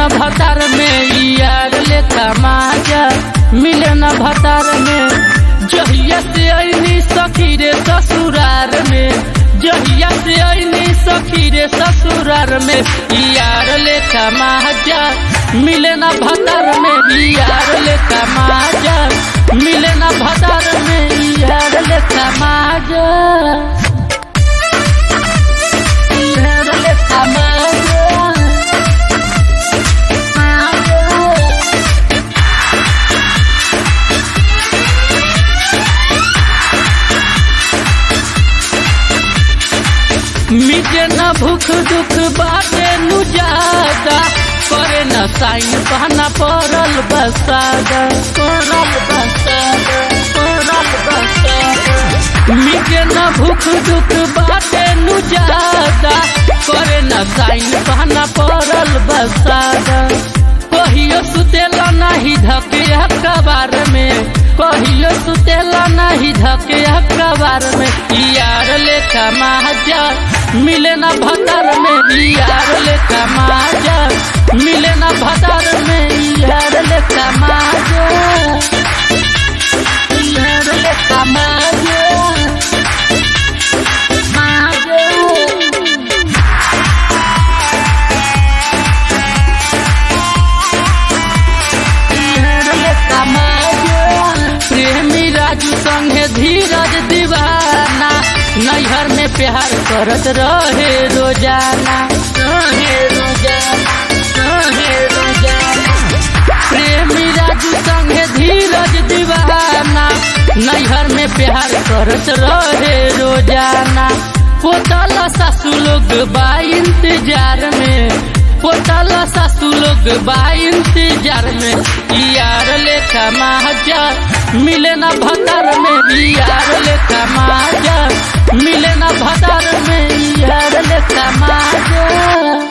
न भतार में यार लेखा माजा मिले न भतार में जहिया से ऐनी सखी रे ससुरार में जहिया से ऐनी सखी रे ससुरार में यार लेखा माजा मिले न भतार में यार लेखा माजा मिले न भतार में यार लेखा माजा यार लेखा माजा मिटे न भूख दुख बाटे नु ज्यादा करे न साइन पहना पड़ल बसादा पड़ल बसादा पड़ल बसादा मिटे न भूख दुख बाटे नु ज्यादा करे न साइन पहना पड़ल बसादा कहियो सुतेला नाही धके अखबार में कहियो सुतेला नाही धके अखबार में यार लेखा महाजा मिले न भतार में यार लेखा महाजा मिले न भतार में यार लेखा महाजा यार लेखा महाजा महाजा प्रेमी राजू संगे धीरज दीवाना नैहर में प्यार करत रहे रोजाना रहे रोजाना रहे रोजाना प्रेमी राजू संगे धीरज दीवाना नैहर में प्यार करत रहे रोजाना पोतल सासू लोग बा इंतजार में पोतल सासू लोग बा इंतजार में यार लेखा महाजा मिले न भतार में यार लेखा महाजा मिले न भतार में यार लेखा महाजा